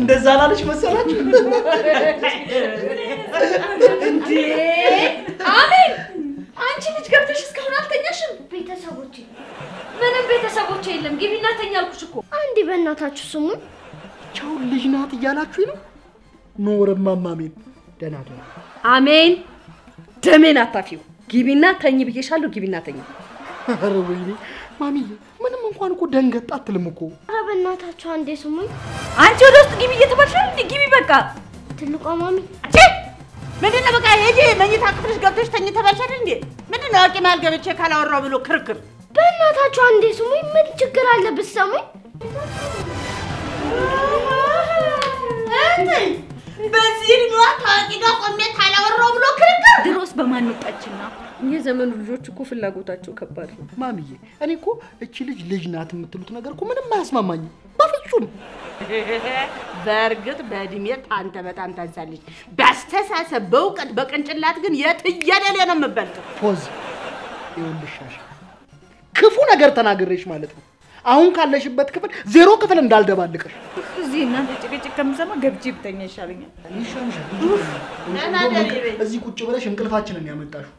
እንደዛ ላለች መሰላችሁ? እንዴ አሜን! አንቺ ልጅ ገብተሽ እስካሁን አልተኛሽም? ቤተሰቦቼ ምንም ቤተሰቦች የለም። ግቢና ተኛ አልኩሽ እኮ። አንዴ በእናታችሁ ስሙን። ቻውን ልጅ ናት እያላችሁ ነው? ኖርማ ማሜን ደህና ደህና አሜን! ደሜን አታፊው። ግቢና ተኝ ብዬሻለሁ። ግቢና ተኝ። ኧረ ወይኔ ማሚዬ፣ ምንም እንኳን እኮ ደንገጥ አትልም እኮ። ኧረ በእናታችሁ አንዴ ስሙኝ። አንቺ ወደ ውስጥ ግቢ እየተባልሻል እንዴ? ግቢ በቃ። ትልቋ ማሚ ምንድን ነው በቃ ሂጂ መኝታ ክፍልሽ ገብተሽ ተኝተሽ አይደል እንዴ? ምንድን ነው አውቄ መሀል ገብቼ ካላወራው ብሎ ክርክር? በእናታችሁ አንዴ ስሙኝ። ምን ችግር አለ ብትሰሙኝ? በዚህ እድሜዋ ታዋቂ ጋር ቆሜ ካላወራው ብሎ ክርክር? ድሮስ በማን ወጣችና? የዘመኑ ልጆች እኮ ፍላጎታቸው ከባድ ነው። ማሚዬ፣ እኔ እኮ እቺ ልጅ ልጅ ናት የምትሉት ነገር እኮ ምንም አያስማማኝም በፍጹም። በእርግጥ በእድሜ አንተ በጣም ታንሳለች። በአስተሳሰብ በእውቀት በቅንጭላት ግን የትየለሌ ነው የምበልጥ። ፖዝ ይኸውልሽ ሻሻ፣ ክፉ ነገር ተናግሬሽ ማለት ነው። አሁን ካለሽበት ክፍል ዜሮ ክፍል እንዳልደባልቅሽ እዚህ እናንተ ጭቅጭቅ ከምሰማ ገብቼ ብተኛ ይሻለኛል። ይሻልሻል። ደህና ደሪ በይ። እዚህ ቁጭ ብለሽ እንቅልፋችንን ያመጣሽው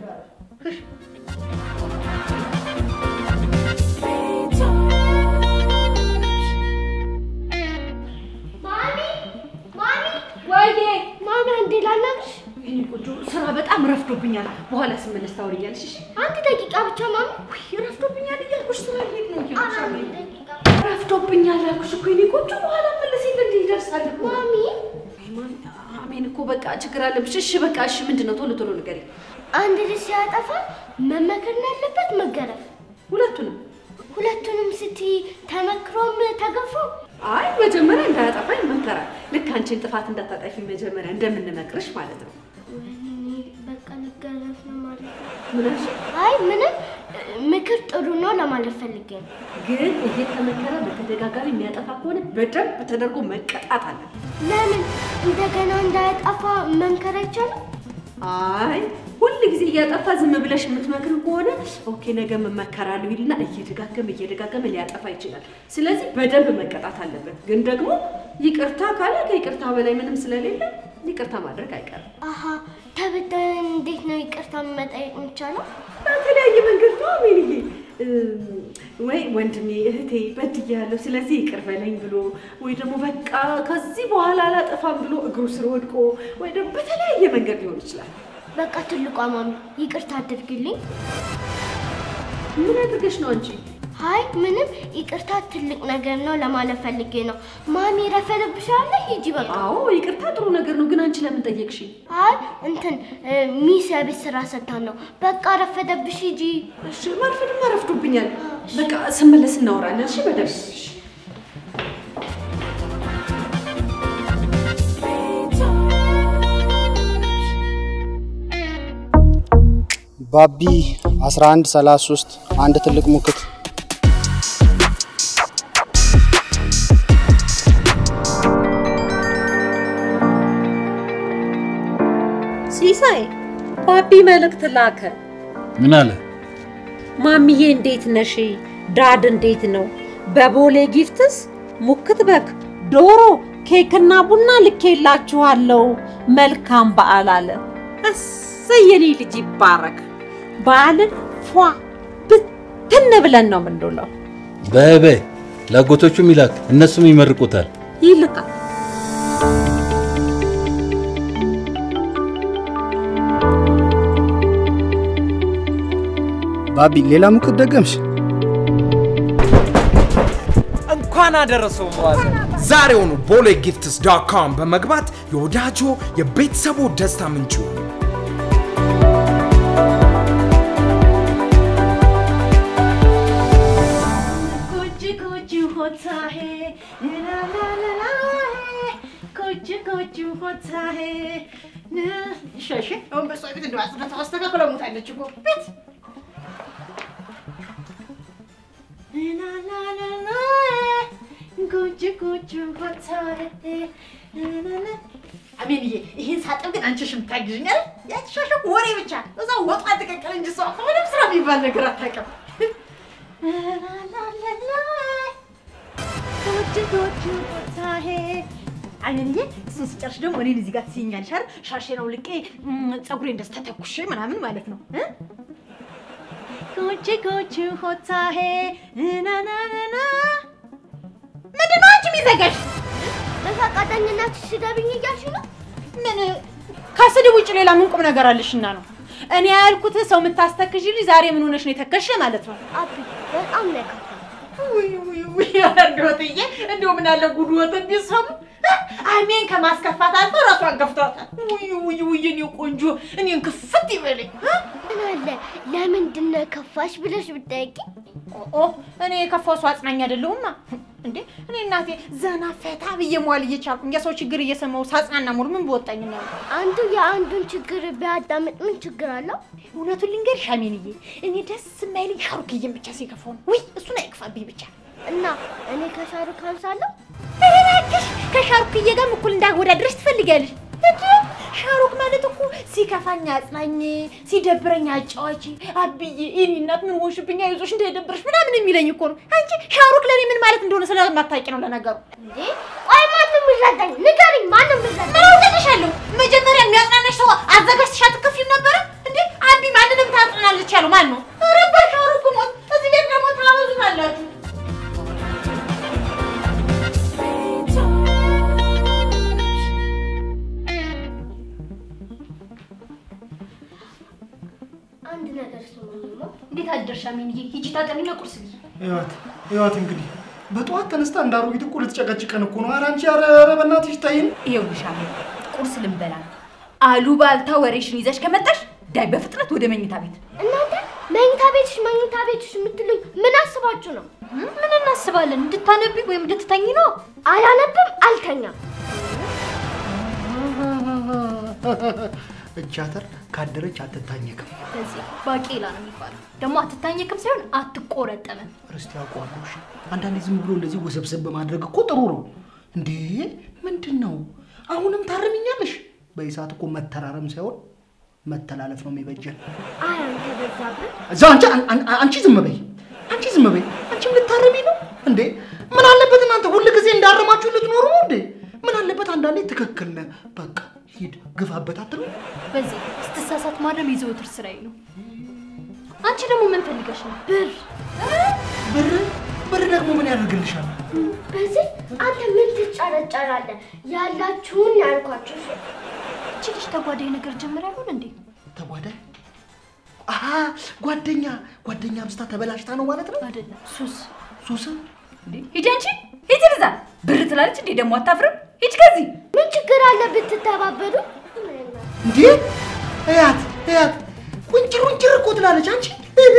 ማሚ ማሚ ወይዬ ማሚ አንዴ ላናግርሽ። የኔ ቆንጆ ስራ በጣም ረፍዶብኛል። በኋላ ስመለስ ታወሪኛለሽ። እሺ? አንድ ደቂቃ ብቻ ማሚ። ውይ ረፍዶብኛል እያልኩሽ ስራ ልሄድ ነው ኧረ እያልኩሽ አንድ አለኝ። ደቂቃ ረፍዶብኛል አልኩሽ እኮ የኔ ቆንጆ። በኋላ መለስ የለ እንዲህ ይደርሳል እኮ። ማሚ አይ ማሚ፣ አሜን እኮ በቃ ችግር አለብሽ። እሺ በቃ እሺ፣ ምንድን ነው? ቶሎ ቶሎ ንገሪኝ። አንድ ልጅ ሲያጠፋ መመከር ነው ያለበት መገረፍ? ሁለቱንም። ሁለቱንም ስትይ ተመክሮም ተገፎ አይ መጀመሪያ እንዳያጠፋኝ መከራል። ልክ አንቺን ጥፋት እንዳታጠፊ መጀመሪያ እንደምንመክርሽ ማለት ነው። ወይኔ በቃ ልገረፍ ነው ማለት ነው። ምን አልሽ? አይ ምንም ምክር ጥሩ ነው ለማለት ፈልጌ ነው። ግን እየተመከረ በተደጋጋሚ የሚያጠፋ ከሆነ በደንብ ተደርጎ መቀጣት አለበት። ለምን እንደገና እንዳያጠፋ መምከር አይቻልም? አይ ሁል ጊዜ እያጠፋ ዝም ብለሽ የምትመክር ከሆነ ኦኬ ነገ መመከራለሁ ይልና እየደጋገመ እየደጋገመ ሊያጠፋ ይችላል። ስለዚህ በደንብ መቀጣት አለበት። ግን ደግሞ ይቅርታ ካለ ከይቅርታ በላይ ምንም ስለሌለ ይቅርታ ማድረግ አይቀርም። አሀ ተበዳይን እንዴት ነው ይቅርታ መጠየቅ የሚቻለው? በተለያየ መንገድ ነው አሜንዬ። እም፣ ወይ ወንድሜ እህቴ በድያለሁ፣ ስለዚህ ይቅር በለኝ ብሎ ወይ ደግሞ በቃ ከዚህ በኋላ አላጠፋም ብሎ እግሩ ስር ወድቆ ወይ ደግሞ በተለያየ መንገድ ሊሆን ይችላል። በቃ ትልቋ ማሚ ይቅርታ አድርግልኝ። ምን አድርገሽ ነው አንቺ? አይ ምንም ይቅርታ ትልቅ ነገር ነው ለማለት ፈልጌ ነው። ማሚ ረፈደብሻለ ሂጂ በቃ። አዎ ይቅርታ ጥሩ ነገር ነው፣ ግን አንቺ ለምን ጠየቅሽ? አይ እንትን እ፣ ሚስ የቤት ስራ ሰጥታን ነው። በቃ ረፈደብሽ ሂጂ። እሺ ማርፈድማ ረፍዶብኛል። በቃ ስመለስ እናወራለን። እሺ በደንብ እሺ። ባቢ 1133 አንድ ትልቅ ሙክት ሲሳይ ባቢ መልእክት ላከ። ምን አለ? ማሚዬ እንዴት ነሽ? ዳድ እንዴት ነው? በቦሌ ጊፍትስ ሙክት በግ፣ ዶሮ፣ ኬክና ቡና ልኬላችኋለሁ። መልካም በዓል አለ። እሰይ የኔ ልጅ ይባረክ። በዓልን ፏ ብትን ብለን ነው የምንውለው። በይ በይ ለአጎቶቹም ይላክ፣ እነሱም ይመርቁታል። ይልቃል። ባቢ ሌላ ሙክት ደገምሽ? እንኳን አደረሰው መዋዘ ዛሬውኑ ቦሌ ጊፍትስ ዶት ኮም በመግባት የወዳጆ የቤተሰቡ ደስታ ምንጭ ይሁኑ። ጉጅ ጉጅ ሆታሄ ላላላላ ጉጅ ጉጅ ሆታሄ ሸሸ አሁን በሷ ቤት እንደው አጽዳታ አስተካክላ ሞታለች እኮ ቤት ላላላላ ጉጅ ጉጅ ሆታሄ ላላላ አሜንዬ ይሄን ሳጥብ ግን አንቺ ሽም ታግዥኛል። ያትሻሸኩ ወሬ ብቻ እዛ ወጣ ተቀቀል እንጂ እሷ ምንም ስራ የሚባል ነገር አታውቅም። ላላላላ ጎጅ ጎጅ ቦታሄ አይንዬ እሱን ስጨርሽ ደግሞ እኔን እዚህ ጋር ትይኛለሽ አይደል? ሻሼን አውልቄ እም፣ ፀጉሬን እንደዚህ ተተኩሼ ምናምን ማለት ነው እ? ጎቼ ጎቼ ሆታሄ ናናናና ምንድን ነው አንቺ የሚዘጋሽ? በፈቃደኝነት ስደብኝ እያልሽ ነው? ምን ከስድብ ውጭ ሌላ ምን ቁም ነገር አለሽና ነው? እኔ ያልኩት ሰው የምታስተክሽ ልጅ ዛሬ ምን ሆነሽ ነው የተከሽ ማለት ነው። አቢ በጣም ነው የከፋኝ። ውይ ውይ ውይ እንደወትዬ እንደው ምን አለ ጉድ ወተት ቢሰሙ አሜን ከማስከፋት አልፎ ራሷን ገፍቷታል። ውይ ውይ ውይ እኔ ቆንጆ እኔን ክፍት ይበለኝ። ምን አለ ለምንድን ነው የከፋሽ ብለሽ ብትጠይቂኝ ኦ እኔ የከፋው ሰው አጽናኝ አይደለሁማ እንዴ እኔ እናቴ ዘና ፈታ ብዬ መዋል እየቻልኩኝ የሰው ችግር እየሰማሁ ሳጽናና ሙሉ ምን በወጣኝ ነው። አንዱ የአንዱን ችግር ቢያዳምጥ ምን ችግር አለው? እውነቱን ልንገርሽ አሜንዬ፣ እኔ ደስ የማይለኝ ሻሩክዬን ብቻ ሲከፋው ነው። ውይ እሱን አይክፋብኝ ብቻ። እና እኔ ከሻሩክ አንሳለሁ? ኧረ እባክሽ ከሻሩክዬ ጋርም እኩል እንዳወዳድረሽ ትፈልጊያለሽ? እንዴ ሻሩክ ማለት እኮ ሲከፋኝ አጽናኝ፣ ሲደብረኝ አጫዋች፣ አብዬ የኔ እናት ምን ሆንሽብኝ፣ አይዞሽ እንዳይደብርሽ ምናምን የሚለኝ እኮ ነው። አንቺ ሻሩክ ለእኔ ምን ማለት እንደሆነ ስለማታውቂ ነው ለነገሩ። እንዴ ቆይ ማንም ይረዳኝ? ንገሪኝ፣ ማንም ይረዳኝ? ምን አውቅልሻለሁ? መጀመሪያ የሚያጽናናሽ ሰው አዘጋጅተሽ አትከፊም ነበረ እንዴ? አቢ ማንንም ታጽናናለች ያለው ማን ነው? ኧረ በሻሩክ ሞት እዚህ ቤት ደግሞ ታበዙታላችሁ። አንድ ነገር ስሙኝማ። እንዴት አደርሽ አሜንዬ? ሂጂ ታጠቢና ቁርስ ብይ። ህይወት ህይወት እንግዲህ በጠዋት ተነስታ እንዳሮጊት እኮ ልትጨቀጭቀን እኮ ነው። ኧረ አንቺ ኧረ ኧረ በእናትሽ ተይን። ይኸውልሽ አሜን፣ ቁርስ ልንበላ ነው። አሉባልታ ወሬሽን ይዘሽ ከመጣሽ ዳይ በፍጥነት ወደ መኝታ ቤት። እናንተ መኝታ ቤትሽ መኝታ ቤትሽ የምትሉኝ ምን አስባችሁ ነው? ምን እናስባለን? እንድታነቢ ወይም እንድትተኝ ነው። አላነብም፣ አልተኛም። እጃተር ካደረች አትታኘክም። በዚህ ባቄላ ነው የሚባለው። ደግሞ አትታኘክም ሳይሆን አትቆረጠምም። ርስቲ ያውቀዋለሁ። እሺ አንዳንዴ ዝም ብሎ እንደዚህ ውስብስብ በማድረግ እኮ ጥሩ ነው እንዴ። ምንድን ነው አሁንም ታርምኛለሽ? በዚህ ሰዓት እኮ መተራረም ሳይሆን መተላለፍ ነው የሚበጀን። አይ አንተ በዛብህ። እዛ አንቺ አን- አንቺ ዝም በይ፣ አንቺ ዝም በይ። አንቺም ልታረሚ ነው እንዴ? ምን አለበት እናንተ ሁል ጊዜ እንዳረማችሁ ልትኖሩ ነው እንዴ? ምን አለበት አንዳንዴ ትክክል ነህ፣ በቃ ሂድ ግፋበት አትሉ? በዚህ ስትሳሳት ማረም የዘወትር ስራዬ ነው። አንቺ ደግሞ ምን ፈልገሽ ነው? ብር ብር ብር ደግሞ ምን ያደርግልሻል? በዚህ አንተ ምን ትጨረጨራለህ? ያላችሁን ያልኳችሁ እሺ? እቺ ልጅ ተጓዳኝ ነገር ጀምራ ይሆን እንዴ? ተጓዳኝ አሀ ጓደኛ ጓደኛ አብስታ ተበላሽታ ነው ማለት ነው። አይደለም ሱስ። ሱስ ሂጂ አንቺ ሂጂ እዛ ብር ትላለች እንዴ? ደግሞ አታፍርም? ሂጂ ከዚህ ምን ችግር አለ ብትተባበሩ? እንዴ እያት እያት ቁንጭር ቁንጭር እኮ ትላለች አንቺ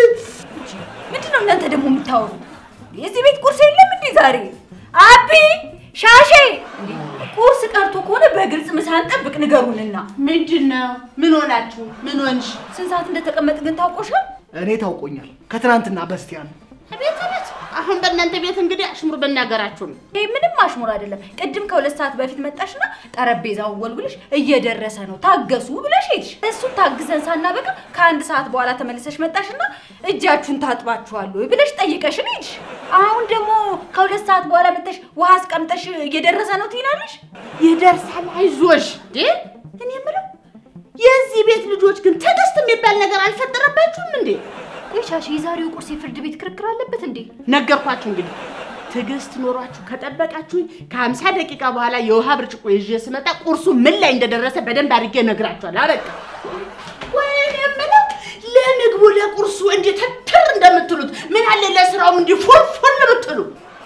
ምንድን ነው እናንተ ደግሞ የምታወሩ? የዚህ ቤት ቁርስ የለም እንዴ ዛሬ? አቢ ሻሼ፣ እንዴ ቁርስ ቀርቶ ከሆነ በግልጽ ምሳን ጠብቅ ንገሩንና። ምንድን ነው? ምን ሆናችሁ? ምን ሆንሽ? ስንት ሰዓት እንደተቀመጥ ግን ታውቆሻል? እኔ ታውቆኛል ከትናንትና በስቲያ ነው። ቤት ቤት አሁን በእናንተ ቤት እንግዲህ አሽሙር በናገራችሁ ነው። ይሄ ምንም አሽሙር አይደለም። ቅድም ከሁለት ሰዓት በፊት መጣሽና ጠረጴዛውን ወልውልሽ እየደረሰ ነው ታገሱ ብለሽ ሄድሽ። እሱን ታግዘን ሳናበቃ ከአንድ ሰዓት በኋላ ተመልሰሽ መጣሽና እጃችሁን ታጥባችኋል ወይ ብለሽ ጠይቀሽን ሄድሽ። አሁን ደግሞ ከሁለት ሰዓት በኋላ መጥተሽ ውሃ አስቀምጠሽ እየደረሰ ነው ትይናለሽ። ይደርሳል፣ አይዞሽ። እንዴ እኔ የምለው የዚህ ቤት ልጆች ግን ትዕግስት የሚባል ነገር አልፈጠረባችሁም እንዴ? ቆይ ሻሼ፣ የዛሬው ቁርስ የፍርድ ቤት ክርክር አለበት እንዴ? ነገርኳችሁ እንግዲህ ትዕግስት ኖሯችሁ ከጠበቃችሁኝ ከሀምሳ ደቂቃ በኋላ የውሃ ብርጭቆ ይዤ ስመጣ ቁርሱ ምን ላይ እንደደረሰ በደንብ አድርጌ እነግራችኋለሁ። አበቃ። ወይኔ የምለው ለምግቡ ለቁርሱ እንዲህ ተትር እንደምትሉት ምን አለ ለስራውም እንዲህ ፎልፎል ብትሉ።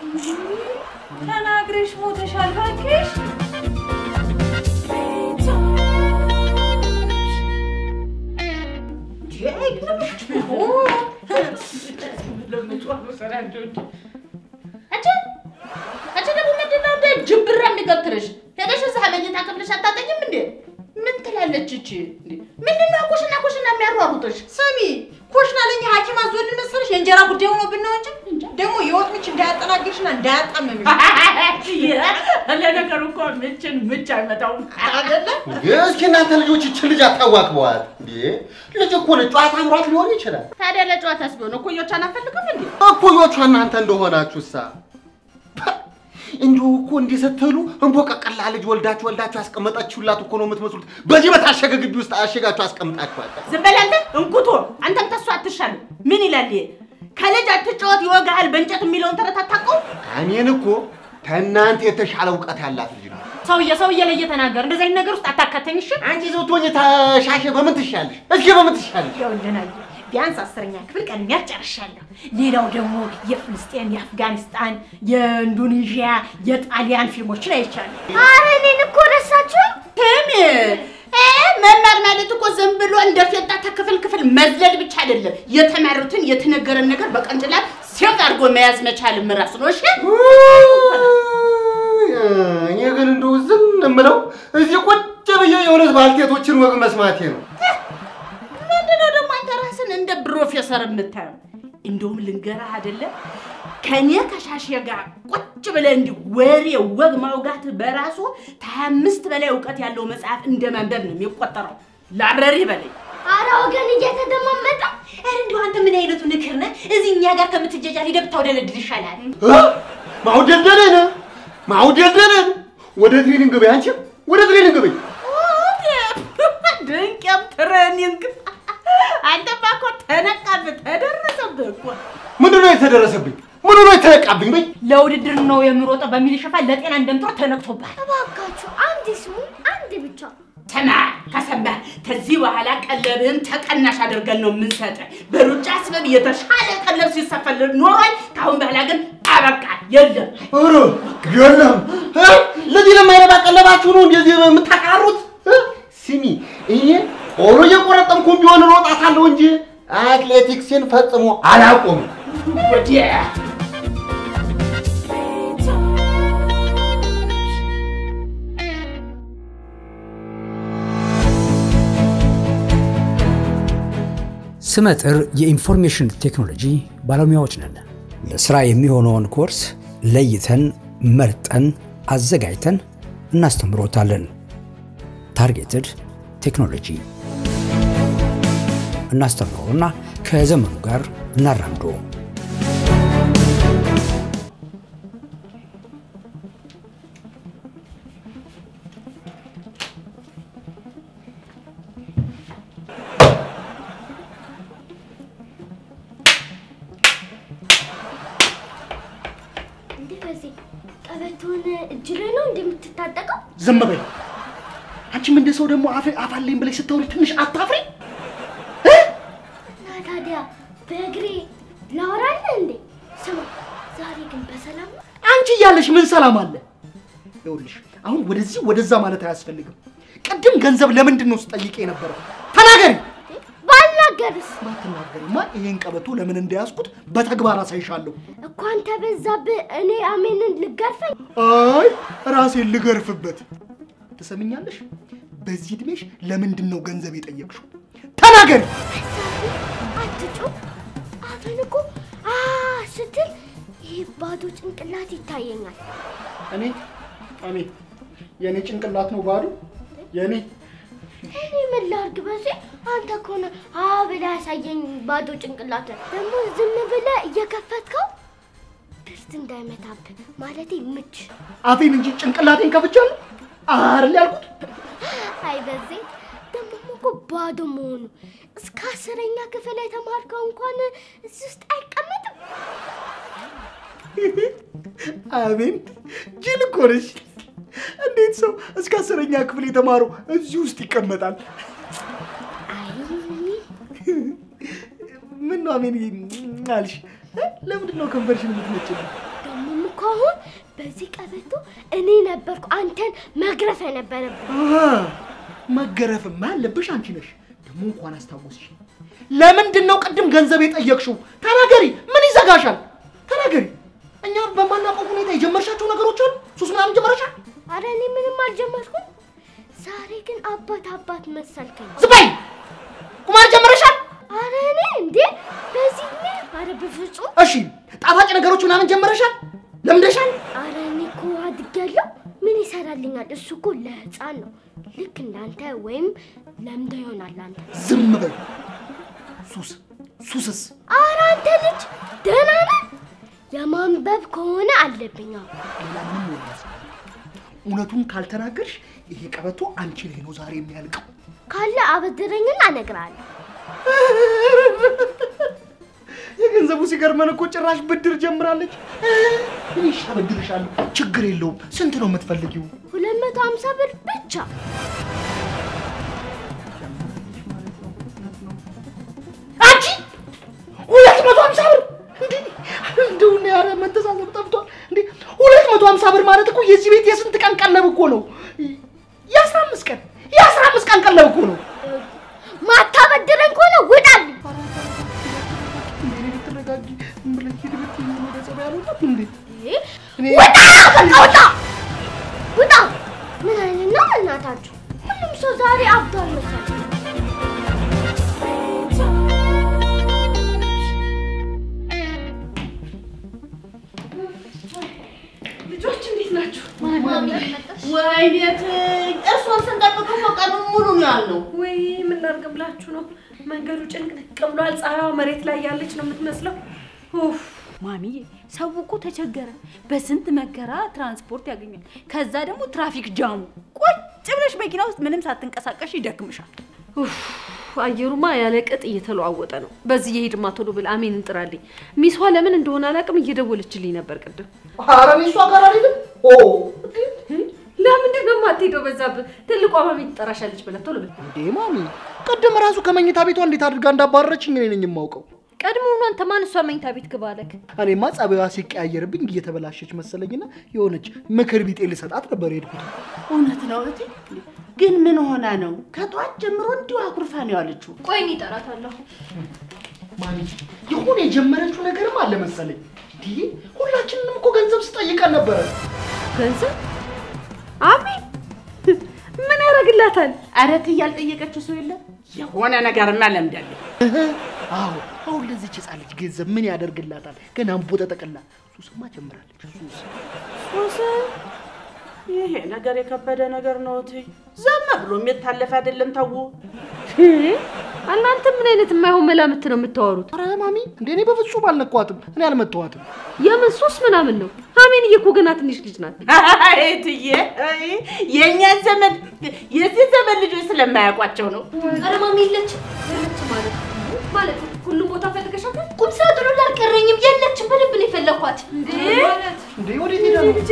ተናግረሽ ሞተሻል እባክሽ። አንቺ አንቺ ደግሞ ምንድን ነው እንደ ጅብራ የሚገትርሽ? ሄደሽ እዛ መኝታ ክፍልሽ አታጠኝም እንዴ? ምን ትላለች እቺ? እንዴ ምንድን ነው ኩሽና ኩሽና የሚያሯሩጥሽ? ስሚ ኮሽና ለኛ ሐኪም አዞን መሰለሽ የእንጀራ ጉዳይ ሆኖብን ነው እንጂ ደግሞ የወጥ ምች እንዳያጠናግርሽና እንዳያጣመምሽ ለነገሩ እኮ ምችን ምች አይመታውም አይደለ? እስኪ እናንተ ልጆች ይችን ልጅ አታዋክበዋት እንዴ! ልጅ እኮ ነች፣ ጨዋታ አምሯት ሊሆን ይችላል። ታዲያ ለጨዋታስ ቢሆን እኮዮቿን አፈልግም እንዴ? እኩዮቿ እናንተ እንደሆናችሁሳ እንዲሁ እኮ እንዲህ ስትሉ እንቦቀቀላ ልጅ ወልዳችሁ ወልዳችሁ ያስቀመጣችሁላት እኮ ነው የምትመስሉት። በዚህ በታሸገ ግቢ ውስጥ አሸጋችሁ አስቀምጣችኋል። ዝም በል አንተ እንኩቶ፣ አንተም ተሱ አትሻልም። ምን ይላል ይሄ? ከልጅ አትጫወት ይወጋሃል በእንጨት የሚለውን ተረት አታውቀውም? እኔን እኮ ከእናንተ የተሻለ እውቀት ያላት ልጅ ነው። ሰውዬ ሰውዬ ላይ እየተናገር እንደዚህ አይነት ነገር ውስጥ አታካተኝ። እሺ አንቺ ዘውቶኝ ተሻሸ በምን ትሻለሽ? እስኪ በምን ትሻለሽ? ይኸውልህ ቢያንስ አስረኛ ክፍል ቀድሜ ጨርሻለሁ። ሌላው ደግሞ የፍልስጤን፣ የአፍጋኒስታን፣ የኢንዶኔዥያ፣ የጣሊያን ፊልሞችን አይቻለሁ። ኧረ እኔን እኮ ረሳችሁ። ስሚ እ መማር ማለት እኮ ዝም ብሎ እንደ ፌጣ ከክፍል ክፍል መዝለል ብቻ አይደለም። የተማሩትን የተነገረን ነገር በቀንጭላት ሴት አድርጎ መያዝ መቻልም ራሱ ነው። እሺ እኔ ግን እንደው ዝም የምለው እዚህ ቁጭ ብዬ የእውነት ባልቴቶችን ወግ መስማቴ ነው። ምንድነው ደግሞ አንተ ራስን እንደ ፕሮፌሰር የምታየው? እንደውም ልንገርህ አይደለም ከኔ ከሻሼ ጋር ቁጭ ብለህ እንዲህ ወሬ ወግ ማውጋት በራሱ ከሀያ አምስት በላይ እውቀት ያለው መጽሐፍ እንደ ማንበብ ነው የሚቆጠረው። ላረሪ በለኝ። ኧረ ወገን እየተደማመጠ ኧረ እንደው አንተ ምን አይነቱ ንክር ነህ? እዚህ እኛ ጋር ከምትጃጃል ሂደህ ብታውደለድል ይሻላል። ማውደልደለን ማውደልደለን ወደ ትሬኒንግ በይ አንቺ ወደ ትሬኒንግ በይ። ድንቅም ትሬኒንግ አንተማ እኮ ተነቃብህ ተደረሰብህ እኮ። ምንድን ነው የተደረሰብኝ? ምኑ ነው የተነቃብኝ? በይ ለውድድር ነው የምሮጠው በሚል ሽፋን ለጤና እንደምትሮጥ ተነቅቶብሃል። እባካችሁ አንድ ስሙ፣ አንድ ብቻ። ሰማ ከሰማ ከዚህ በኋላ ቀለብህን ተቀናሽ አድርገን ነው የምንሰጥህ። በሩጫ ስበብ የተሻለ ቀለብ ሲሰፈል ኖሯል። ከአሁን በኋላ ግን አበቃ፣ የለም። ኧረ የለም እ? ለዚህ ለማይረባ ቀለባችሁ ነው እንደዚህ የምታቃሩት? እ? ስሚ እኔ ቆሎ እየቆረጠምኩም ቢሆን እሮጣታለሁ እንጂ አትሌቲክስን ፈጽሞ አላቆምም። ወዲያ ስመጥር የኢንፎርሜሽን ቴክኖሎጂ ባለሙያዎች ነን። ለስራ የሚሆነውን ኮርስ ለይተን መርጠን አዘጋጅተን እናስተምሮታለን። ታርጌትድ ቴክኖሎጂ እናስተምሮና ከዘመኑ ጋር እናራምዶ። እንዴ በዚህ ቀበቶን እጅ ላይ ነው እንደምትታጠቀው? ዝም በይ። አንቺም እንደ ሰው ደግሞ አፍ አፍ አለኝ ብለሽ ስታወሪ ትንሽ አታፍሪ? እና ታዲያ በእግሬ ላወራለህ እንዴ? ስማ ዛሬ ግን በሰላም ነው? አንቺ እያለሽ ምን ሰላም አለ? ይኸውልሽ አሁን ወደዚህ ወደዛ ማለት አያስፈልግም። ቅድም ገንዘብ ለምንድን ነው ስጠይቅ የነበረው? ተናገሪ። ባልናገርስ ባትናገሪማ ይሄን ቀበቶ ለምን እንደያዝኩት በተግባር አሳይሻለሁ። እኮ አንተ በዛብህ። እኔ አሜንን ልገርፈኝ? አይ ራሴን ልገርፍበት። ትሰምኛለሽ? በዚህ እድሜሽ ለምንድን ነው ገንዘብ የጠየቅሽው? ተናገሪ። አትጩህ። አፌን እኮ አ ስትል ይህ ባዶ ጭንቅላት ይታየኛል። እኔ እኔ የእኔ ጭንቅላት ነው ባዶ የእኔ እኔ ምን ላድርግ በዚህ አንተ ከሆነ አ ብለህ ያሳየኝ ባዶ ጭንቅላት ደግሞ ዝም ብለህ እየከፈትከው ድስት እንዳይመታብህ ማለቴ ምች አፌን እንጂ ጭንቅላቴን ከፍቻለሁ አይደል ያልኩት? አይ በዚህ ደግሞ እኮ ባዶ መሆኑ እስከ አስረኛ ክፍል የተማርከው እንኳን እዚህ ውስጥ አይቀመጥም። አሜን ጅል እኮ ነሽ። እንዴት ሰው እስከ አስረኛ ክፍል የተማረው እዚህ ውስጥ ይቀመጣል? ምን ነው አሜን አልሽ? ለምንድን ነው ከንፈርሽን የምትመጭልኝ? ደግሞም እኮ አሁን በዚህ ቀበቶ እኔ ነበርኩ አንተን መግረፍ የነበረብን። አሃ፣ መገረፍማ ያለብሽ አንቺ ነሽ። ደግሞ እንኳን አስታወስሽ። ለምንድን ነው ቅድም ገንዘብ የጠየቅሽው? ተናገሪ። ምን ይዘጋሻል? ተናገሪ። እኛ በማናውቀው ሁኔታ የጀመርሻቸው ነገሮች አሉ። ሱስ ምናምን ጀመረሻል? አረ እኔ ምንም አልጀመርኩም። ዛሬ ግን አባት አባት መሰልከኝ። ዝም በይ። ቁማር ጀመረሻል? አረ እኔ እንዴ በዚህ እድሜ? አረ በፍጹም። እሺ፣ ጣፋጭ ነገሮች ምናምን ጀመረሻል? ለምደሻል? አረ እኔ እኮ አድጌያለሁ። ምን ይሰራልኛል? እሱ እኮ ለህፃን ነው። ልክ እንዳንተ ወይም ለምደ ይሆናል አንተ። ዝም በይ። ሱስ ሱስስ አረ አንተ ልጅ ደህና ነህ? የማንበብ ከሆነ አለብኝ። አዎ። ሌላ ምንም ወሬ ያዝ። እውነቱን ካልተናገርሽ ይሄ ቀበቶ አንቺ ላይ ነው ዛሬ የሚያልቀው። ካለ አበድረኝና እነግርሃለሁ። የገንዘቡ ሲገርመን እኮ ጭራሽ ብድር ጀምራለች። እሺ አበድርሻለሁ፣ ችግር የለውም። ስንት ነው የምትፈልጊው? ሁለት መቶ ሀምሳ ብር ብቻ። አንቺ ሁለት መቶ ሀምሳ ብር እንዴ! እንደው እኔ ኧረ መተሳሰብ ጠፍቷል እንዴ! ሁለት መቶ ሀምሳ ብር ማለት እኮ የዚህ ቤት የስንት ቀን ቀለብ እኮ ነው? የአስራ አምስት ቀን የአስራ አምስት ቀን ቀለብ እኮ ነው። ማታበድረኝ ከሆነ ውጣልኝ። እንዴ ተረጋጊ። ምን ብለሽ ሂድ ብትይኝ ወደ ጸባይ አልወጣም እንዴ? እኔ ውጣ! በቃ ውጣ! ውጣ! ምን አይነት ነው እናታችሁ? ሁሉም ሰው ዛሬ አብዷል መሰለኝ። ልጆች እንዴት ናችሁ? ወይኔ እርሶን ስንጠብቅ እኮ ቀኑን ሙሉ ነው ያልነው። ወይ ምን ላድርግ ብላችሁ ነው? መንገዱ ጭንቅንቅ ብሏል። ፀሐይዋ መሬት ላይ ያለች ነው የምትመስለው። ኡፍ ማሚዬ ሰው እኮ ተቸገረ። በስንት መከራ ትራንስፖርት ያገኛል። ከዛ ደግሞ ትራፊክ ጃሙ። ቁጭ ብለሽ መኪና ውስጥ ምንም ሳትንቀሳቀሽ ይደክምሻል። ኡፍ አየሩማ ያለ ቅጥ እየተለዋወጠ ነው። በዚህ የሂድማ ቶሎ ብል አሜን እንጥራልኝ። ሚሷ ለምን እንደሆነ አላውቅም እየደወለችልኝ ነበር ቅድም። ኧረ እኔ እሷ ጋር አልሄድም። ኦ ለምንድን ነው የማትሄደው? በዛብህ ትልቋ ማሚ ትጠራሻለች ብለህ ቶሎ ብል። እንዴ ማሚ፣ ቅድም ራሱ ከመኝታ ቤቷ እንዴት አድርጋ እንዳባረረችኝ እኔ ነኝ የማውቀው። ቀድሞውኑ አንተ ማን እሷ መኝታ ቤት ግባ አለክ? እኔማ ጸባይዋ ሲቀያየርብኝ እየተበላሸች መሰለኝና የሆነች ምክር ቢጤ ልሰጣት ነበር የሄድኩት። እውነት ነው እህቴ። ግን ምን ሆና ነው? ከጠዋት ጀምሮ እንዲሁ አኩርፋ ነው ያለችው። ቆይ እኔ እጠራታለሁ። ማሚ የሆነ የጀመረችው ነገርም አለ መሰለኝ። እንዲህ ሁላችንንም እኮ ገንዘብ ስጠይቀን ነበረ። ገንዘብ አሜን ምን ያደርግላታል? ኧረ እትዬ ያልጠየቀችው ሰው የለም። የሆነ ነገርማ ለምዳለች። አዎ አሁን ለዚች ህፃን ልጅ ገንዘብ ምን ያደርግላታል? ገና አንቦ ተጠቅላ ሱስማ ጀምራለች። ሱስ ሱስ ይሄ ነገር የከበደ ነገር ነው እትዬ። ዘመ ብሎ የሚታለፍ አይደለም። ተው እናንተ ምን አይነት የማይሆን መላምት ነው የምታወሩት? ኧረ ማሚ እንደ እኔ በፍጹም አልነኳትም። እኔ አልመተዋትም። የምን ሱስ ምናምን ነው? አሜንዬ እኮ ገና ትንሽ ልጅ ናት። እትዬ የእኛ ዘመን የዚህ ዘመን ልጆች ስለማያውቋቸው ነው። ኧረ ማሚ የለችም። የለችም ማለት ማለት ሁሉም ቦታ ፈልገሻታል? ቁም ሳጥኑ ላይ አልቀረኝም። የለችም። በደንብ ነው የፈለኳት። እንዴ እንዴ ወዴት ሄዳ ነው?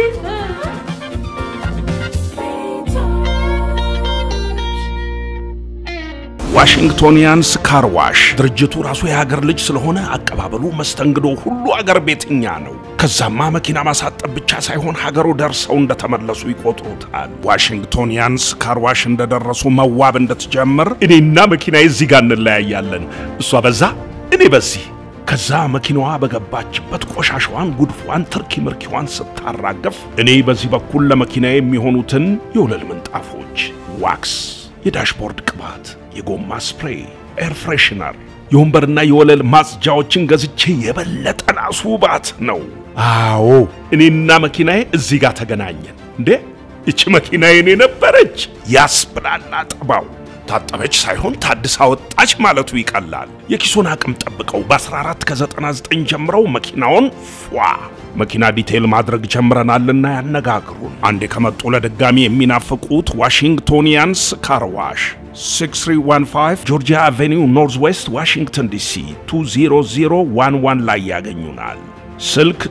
ዋሽንግቶኒያንስ ካር ዋሽ ድርጅቱ ራሱ የሀገር ልጅ ስለሆነ አቀባበሉ፣ መስተንግዶ ሁሉ አገር ቤትኛ ነው። ከዛማ መኪና ማሳጠብ ብቻ ሳይሆን ሀገሩ ደርሰው እንደተመለሱ ይቆጥሩታል። ዋሽንግቶኒያንስ ካር ዋሽ እንደደረሱ መዋብ እንድትጀምር እኔና መኪናዬ እዚህ ጋር እንለያያለን። እሷ በዛ እኔ በዚህ ከዛ መኪናዋ በገባችበት ቆሻሻዋን፣ ጉድፏን፣ ትርኪ ምርኪዋን ስታራገፍ እኔ በዚህ በኩል ለመኪና የሚሆኑትን የወለል ምንጣፎች፣ ዋክስ፣ የዳሽቦርድ ቅባት፣ የጎማ ስፕሬይ፣ ኤር ፍሬሽነር፣ የወንበርና የወለል ማጽጃዎችን ገዝቼ የበለጠ ላስውባት ነው። አዎ እኔና መኪናዬ እዚህ ጋር ተገናኘን። እንዴ ይቺ መኪና የኔ ነበረች ያስብላላ ጠባው ታጠበች ሳይሆን ታድሳ ወጣች ማለቱ ይቀላል። የኪሶን አቅም ጠብቀው በ14 ከ99 ጀምረው መኪናውን ፏ መኪና ዲቴይል ማድረግ ጀምረናልና ያነጋግሩን። አንዴ ከመጡ ለድጋሚ የሚናፍቁት ዋሽንግቶኒያንስ ካርዋሽ 6315 ጆርጂያ አቬኒው ኖርዝ ዌስት ዋሽንግተን ዲሲ 20011 ላይ ያገኙናል። ስልክ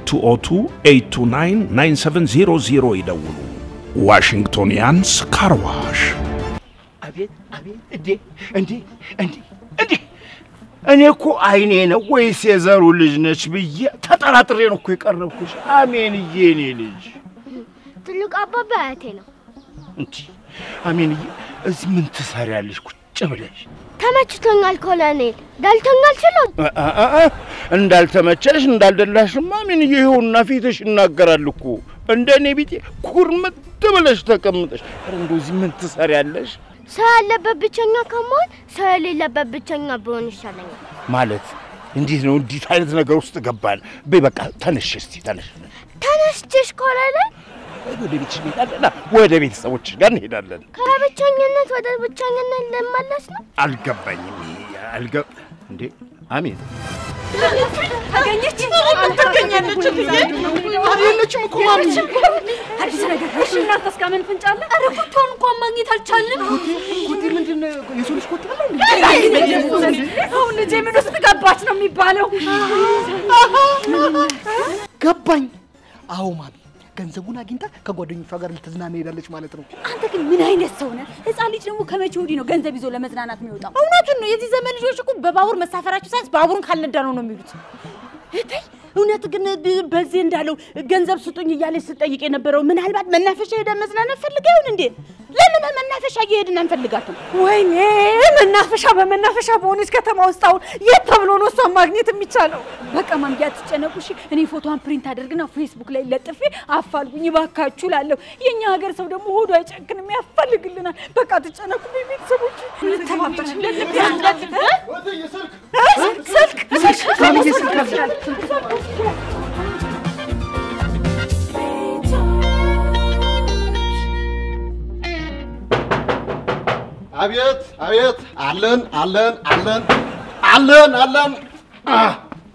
202-829-9700 ይደውሉ። ዋሽንግቶኒያንስ ካርዋሽ አቤት አቤት! እንዴ እንዴ እንዴ እንዴ! እኔ እኮ አይኔ ነው ወይስ የዘሩ ልጅ ነች ብዬ ተጠራጥሬ ነው እኮ የቀረብኩሽ። አሜንዬ፣ እኔ ልጅ ትልቅ አባባ አያቴ ነው። እንዲ አሜንዬ፣ እዚህ ምን ትሰሪያለሽ ቁጭ ብለሽ? ተመችቶኛል ኮሎኔል፣ ደልቶኛል ችሎት አ- አ- አ- አ፣ እንዳልተመቸሽ እንዳልደላሽማ አሜንዬ፣ ይኸውና ፊትሽ ይናገራል እኮ። እንደ እኔ ቢጤ ኩርምት ብለሽ ተቀምጠሽ። ኧረ እንደው እዚህ ምን ትሰሪያለሽ? ሰው ያለበት ብቸኛ ከመሆን ሰው የሌለበት ብቸኛ ብሆን ይሻለኛል። ማለት እንዴት ነው? እንዲት አይነት ነገር ውስጥ ገባን? በይ በቃ ተነሽ፣ እስቲ ተነሽ። ተነስችሽ ኮሎኔል፣ ወደ ቤትሽ እንሄዳለን። ወደ ቤተሰቦች ጋር እንሄዳለን። ከብቸኝነት ወደ ብቸኝነት ልመለስ ነው። አልገባኝም። ይሄ አልገ እንዴ አሜን አገኘች አልተገኘንም። የለችም የለችም እኮ ማሚ። አዲስ ነገር እሺ፣ እናንተ እስካምን ፍንጭ አለ? ኧረ ኮቴውን እንኳን ማግኘት አልቻልንም። ኮቴ ምንድን ነው? የሰው ልጅ ኮቴ አለ እንዴ? አሁን ልጄ ምን ውስጥ ገባች ነው የሚባለው? ገባኝ። አዎ ማሚ፣ ገንዘቡን አግኝታ ከጓደኞቿ ጋር ልትዝናና ሄዳለች ማለት ነው። አንተ ግን ምን አይነት ሰው ነህ? ህፃን ልጅ ደግሞ ከመቼ ወዲህ ነው ገንዘብ ይዞ ለመዝናናት የሚወጣው? እውነቱን ነው። የዚህ ዘመን ልጆች እኮ በባቡር መሳፈራቸው ሳይንስ ባቡሩን ካልነዳ ነው ነው የሚሉት። እተይ እውነት ግን ብ- በዚህ እንዳለው ገንዘብ ስጡኝ እያለች ስጠይቅ የነበረው ምናልባት መናፈሻ ሄደን መዝናናት ፈልጋ ይሆን እንዴ? ለምን መናፈሻ እየሄድን አንፈልጋትም? ወይኔ መናፈሻ በመናፈሻ በሆነች ከተማ ውስጥ አሁን የት ተብሎ ነው እሷን ማግኘት የሚቻለው? በቃ ማምያ አትጨነቁ እሺ። እኔ ፎቶዋን ፕሪንት አድርግና ፌስቡክ ላይ ለጥፌ አፋልጉኝ እባካችሁ ላለሁ። የእኛ ሀገር ሰው ደግሞ ሆዱ አይጨክንም፣ ያፋልግልናል። በቃ አትጨነቁ ቤተሰቦች፣ እንተባበራለን። ስልክ ስልክ ማሚዬ ስልክ አለ። አቤት አቤት፣ አለን አለን አለን አለን አለን። አህ!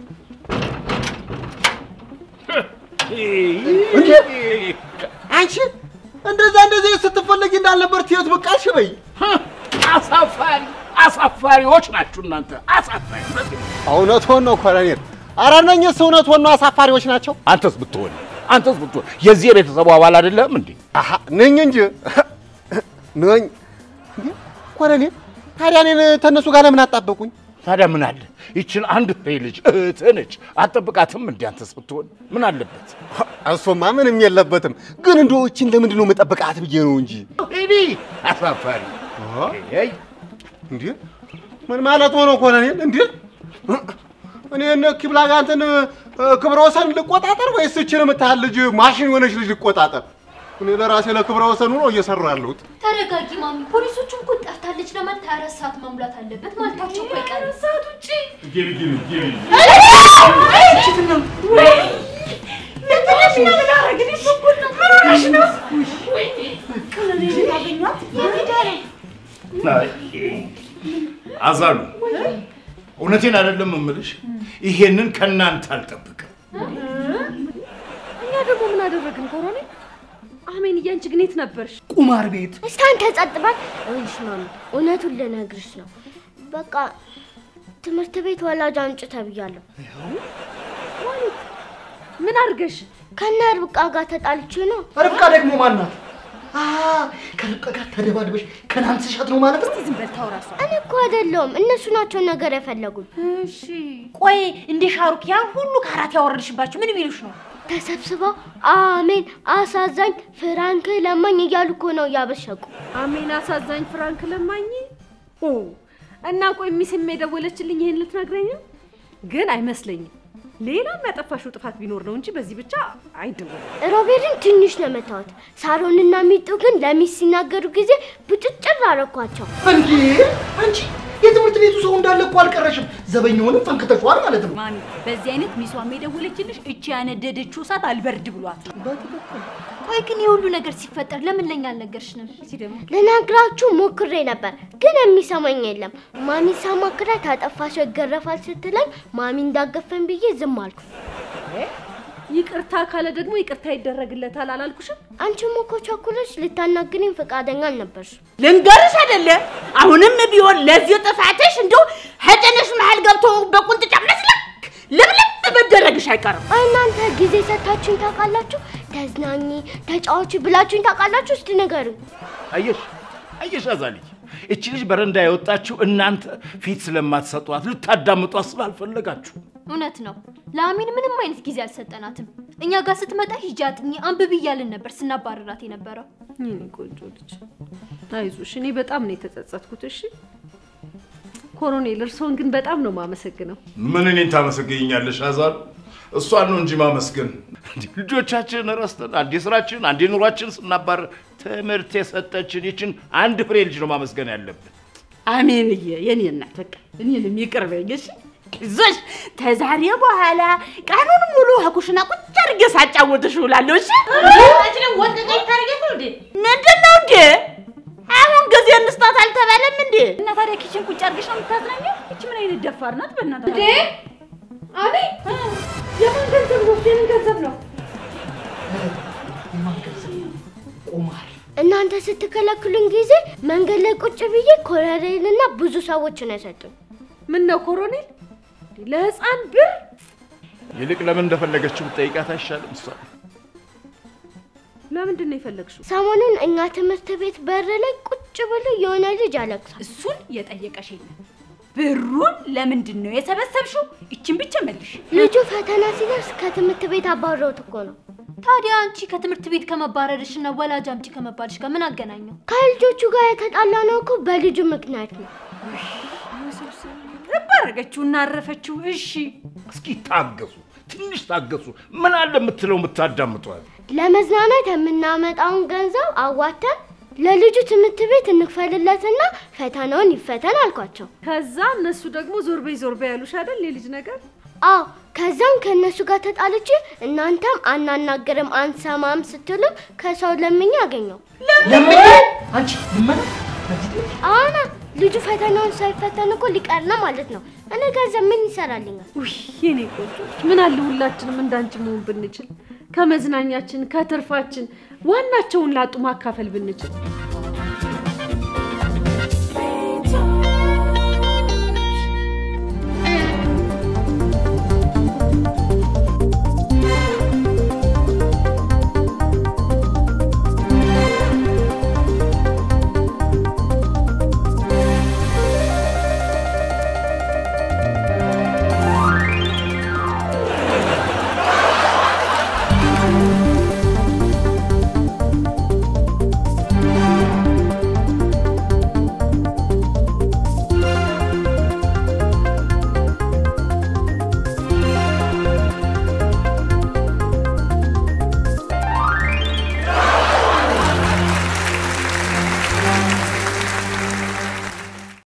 እንዴ! አንቺ እንደዛ እንደዚህ ስትፈለጊ እንዳልነበር ትየት ብቅ አልሽ በይ። አሳፋሪ አሳፋሪዎች ናችሁ እናንተ አሳፋሪ። እውነትዎን ነው ኮሎኔል። ኧረ እነኝህስ እውነትዎን ነው አሳፋሪዎች ናቸው። አንተስ ብትሆን አንተስ ብትሆን የዚህ የቤተሰቡ አባል አይደለም እንዴ? አሃ ነኝ እንጂ ነኝ። እንዴ ኮሎኔል፣ ታዲያ እኔን ተነሱ ጋር ለምን አጣበቁኝ? ታዲያ ምን አለ ይችን አንድ ፍሬ ልጅ እህትህ ነች፣ አትጠብቃትም እንዴ? አንተስ ብትሆን ምን አለበት? እሱማ ምንም የለበትም። ግን እንደው ይህችን ለምንድን ነው መጠበቃት ብዬ ነው እንጂ። እኔ አሳፋሪ አይ እንዴ ምን ማለት ሆኖ ኮሎኔል? እንዴ እኔ እነ ኪብላጋንትን ክብረ ወሰን ልቆጣጠር ወይስ እችን የምታህል ልጅ ማሽን የሆነች ልጅ ልቆጣጠር? እኔ ለራሴ ለክብረ ወሰኑ ነው እየሰራሁ ያለሁት። ተረጋጊ ማሚ። ፖሊሶቹም እኮ ጠፍታለች ለማለት ሀያ አራት ሰዓት መሙላት አለበት ማለታቸው እኮ አይቀርም። ሰዓት ውጭ አዛሉ እውነቴን አይደለም እምልሽ፣ ይሄንን ከእናንተ አልጠብቅም። እኛ ደግሞ ምን አደረግን ኮሎኔል? አሜን እያንቺ ግን የት ነበርሽ? ቁማር ቤት እስቲ አንተ ጸጥ በል። ይኸውልሽ ማሚ፣ እውነቱን ልነግርሽ ነው። በቃ ትምህርት ቤት ወላጅ አምጪ ተብያለሁ። ምን አድርገሽ? ከነ ርብቃ ጋር ተጣልቼ ነው። ርብቃ ደግሞ ማናት? አ ከርብቃ ጋር ተደባድበሽ ከናንስሻት ነው ማለት ነው? ዝም በል ታውራ እሷ። እኔ እኮ አይደለሁም እነሱ ናቸው ነገር የፈለጉኝ። እሺ ቆይ እንደ ሻሩክ ያን ሁሉ ካራት ያወረድሽባቸው ምን ቢሉሽ ነው? ተሰብስበው አሜን አሳዛኝ ፍራንክ ለማኝ እያሉ እኮ ነው እያበሸቁ። አሜን አሳዛኝ ፍራንክ ለማኝ ኦ እና ቆይ ሚስም የደወለችልኝ ይሄን ልትነግረኝ ነው? ግን አይመስለኝም። ሌላም ያጠፋሽው ጥፋት ቢኖር ነው እንጂ በዚህ ብቻ አይደወልም። ሮቤልን ትንሽ ነው መታወት። ሳሮንና ሚጡ ግን ለሚስ ሲናገሩ ጊዜ ብጭጭር አረኳቸው። እንዴ አንቺ የትምህርት ቤቱ ሰው እንዳለ እኮ አልቀረሽም። ዘበኛውንም ፈንክተሽዋል ማለት ነው። ማሚ በዚህ አይነት ሚሷም የደወለችልሽ እቺ ያነደደችው እሳት አልበርድ ብሏት ነው። ቆይ ግን የሁሉ ነገር ሲፈጠር ለምን ለኛ አልነገርሽንም? ልነግራችሁ ሞክሬ ነበር ግን የሚሰማኝ የለም። ማሚ ሳማክራት ታጠፋሽ ይገረፋል ስትለኝ ማሚ እንዳገፈን ብዬ ዝም አልኩ። ይቅርታ ካለ ደግሞ ይቅርታ ይደረግለታል አላልኩሽም? አንቺም እኮ ቸኩለሽ ልታናግሪኝ ፈቃደኛ አልነበርሽ። ልንገርሽ አይደለ አሁንም ቢሆን ለዚህ ጥፋትሽ እንደው ሀጨነሽ መሀል ገብቶ በቁንጥጫ መስለክ ልብልብ መደረግሽ አይቀርም። እናንተ ጊዜ ሰታችሁኝ ታውቃላችሁ? ተዝናኝ ተጫዋች ብላችሁኝ ታውቃላችሁ? እስቲ ንገሩኝ። አየሽ አየሽ አዛልኝ እቺ ልጅ በረንዳ የወጣችው እናንተ ፊት ስለማትሰጧት ልታዳምጧት ስላልፈለጋችሁ እውነት ነው። ለአሚን ምንም አይነት ጊዜ አልሰጠናትም። እኛ ጋር ስትመጣ ሂጂ አጥኚ፣ አንብቢ እያልን ነበር ስናባረራት የነበረው። የኔ ቆንጆ ልጅ አይዞሽ፣ እኔ በጣም ነው የተጸጸትኩት። እሺ ኮሎኔል፣ እርስዎን ግን በጣም ነው ማመሰግነው። ምን እኔን ታመሰግኛለሽ አዛሉ? እሷን ነው እንጂ ማመስገን። እንዲህ ልጆቻችንን ረስተን አንዴ ስራችን አንዴ ኑሯችን ስናባር ትምህርት የሰጠችን ይችን አንድ ፍሬ ልጅ ነው ማመስገን ያለብን። አሜንዬ የኔ እናት በቃ እኔንም ይቅር በይኝ እሺ። ይዞሽ ተዛሬ በኋላ ቀኑን ሙሉ ከኩሽና ቁጭ አድርጌ ሳጫወትሽ እውላለሁ። እሺ አንቺ ደግሞ ወጥ ቀይ ታርጌት ነው እንዴ? ምንድን ነው እንዴ? አሁን ጊዜ እንስጣት አልተባለም እንዴ? እና ታዲያ ኪችን ቁጭ አድርገሽ ነው የምታዝናኘው? ይቺ ምን አይነት ደፋር ናት? በእናትህ እንዴ አቤት፣ የማን ገንዘብ ነው እሱ? የምን ገንዘብ ነው? የማን ገንዘብ ነው? ቁማር እናንተ ስትከለክሉን ጊዜ መንገድ ላይ ቁጭ ብዬ ኮሎኔልና ብዙ ሰዎችን የሰጡኝ። ምን ነው ኮሎኔል? ለህፃን ብር ይልቅ ለምን እንደፈለገችው ብጠይቃት አይሻልም? እሷ ለምንድን ነው የፈለግሽው? ሰሞኑን እኛ ትምህርት ቤት በር ላይ ቁጭ ብሎ የሆነ ልጅ አለቅሷል። እሱን የጠየቀሽ የለም። ብሩን ለምንድን ነው የሰበሰብሽው? ይችን ብቻ መልሽ። ልጁ ፈተና ሲደርስ ከትምህርት ቤት አባረውት እኮ ነው። ታዲያ አንቺ ከትምህርት ቤት ከመባረርሽ እና ወላጅ አምጪ ከመባልሽ ጋር ምን አገናኘው? ከልጆቹ ጋር የተጣላ ነው እኮ በልጁ ምክንያት ነው። ባረገችው እና አረፈችው። እሺ እስኪ ታገሱ፣ ትንሽ ታገሱ። ምን አለ የምትለው የምታዳምጧል? ለመዝናናት የምናመጣውን ገንዘብ አዋተን ለልጁ ትምህርት ቤት እንክፈልለትና ፈተናውን ይፈተን አልኳቸው። ከዛ እነሱ ደግሞ ዞር በይ ዞር በይ ያሉሽ አይደል? የልጅ ነገር አዎ ከዛም ከእነሱ ጋር ተጣልቼ እናንተም አናናግርም አንሰማም ስትሉ ከሰው ለምኜ አገኘው። ለምን አንቺ ልመና አሁን ልጁ ፈተናውን ሳይፈተን እኮ ሊቀር ነው ማለት ነው። እኔ ገንዘብ ምን ይሰራልኛል? ውይ የኔ ቆንጆች፣ ምን አለ ሁላችንም እንዳንቺ መሆን ብንችል፣ ከመዝናኛችን ከትርፋችን ዋናቸውን ላጡ ማካፈል ብንችል።